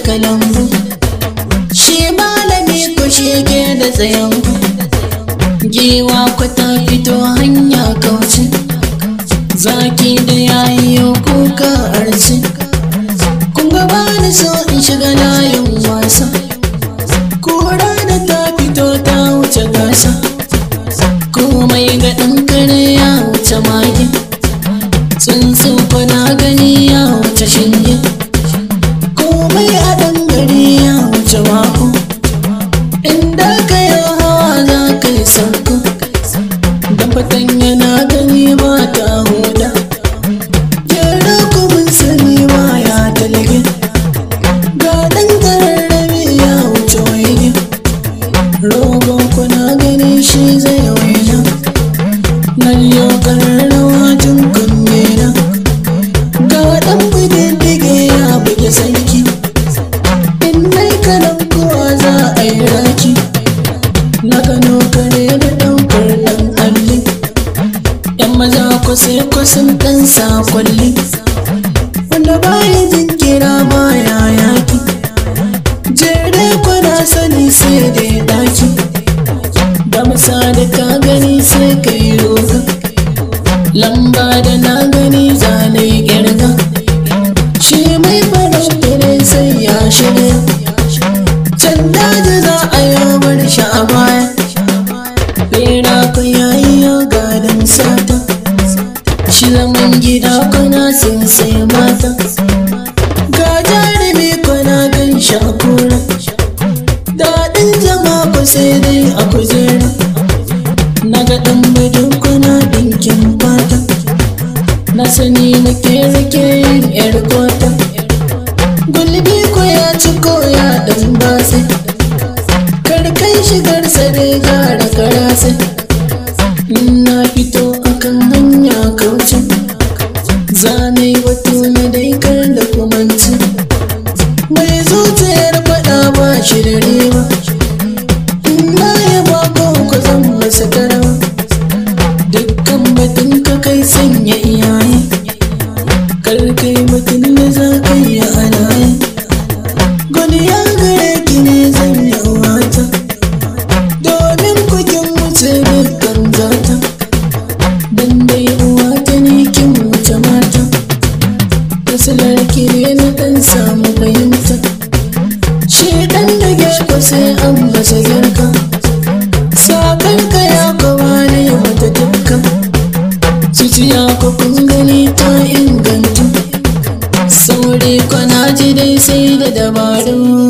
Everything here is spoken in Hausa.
kalambu shi malami ko shege da tsayan giwa ku ta fito hanya kauce zaki da yayi kuka arci kun ga bani so in shiga layin wasa kura da ta fito ta wuce gasa komai ga ɗan kare ya wuce mage tsuntsu na gani ya wuce shinge komai a ɗan gari ya wuce mako inda ka yi hawa za ka yi sauko da fatan yana gani ba ta huda jera kuma sani ba ya talage ga ɗan ƙararrabe ya wuce waige rogon kuna gani shi zai waina nan yau ƙararrawa tun kunne na ga ɗan bididdige ya buge sarki in nai kalan kowa za a yi raki na gano kare da ɗaukar ɗan alli yan maza kwasai kwasan ɗan sakwalli wanda baya jin kira baya yaki jere kwana sani sai da ya daki da masa da ka gani sai ka yi roga lamba da na gani zane kirga shi mai farauta sai ya shirya can daji za a yawar shi a baya bera ka yayi ya gadon sata shi zaman gida kana sun sai mata ga jarumi kana gan shakura daɗin zama ku sai dai a kujera na ga ɗan bidin kuna ɗinkin fata na sani na rike yin yar kwata gulbi ko ya ci ko ya ɗan base karkai shigar sa dai gara karase na fito akan hanya kauce zane wato na dai kar da kumanci mai zuciyar faɗa ba shi da riba na ya ba ko zan masa karawa dukkan batun ka kai sanya iyaye kar kai batun da za ka yi alaye gwani ya gare ki ne zan yi wata domin kukin wuce dukkan zata dan dai uwa ta ne kin wuce mata Kasilar ki ne na dan samu fahimta shi dan da gefe sai an masa girka sakan ka ya kawa ne mata dukkan zuciya ko kun gani ta inganta sauri kwana ji dai sai da dabaru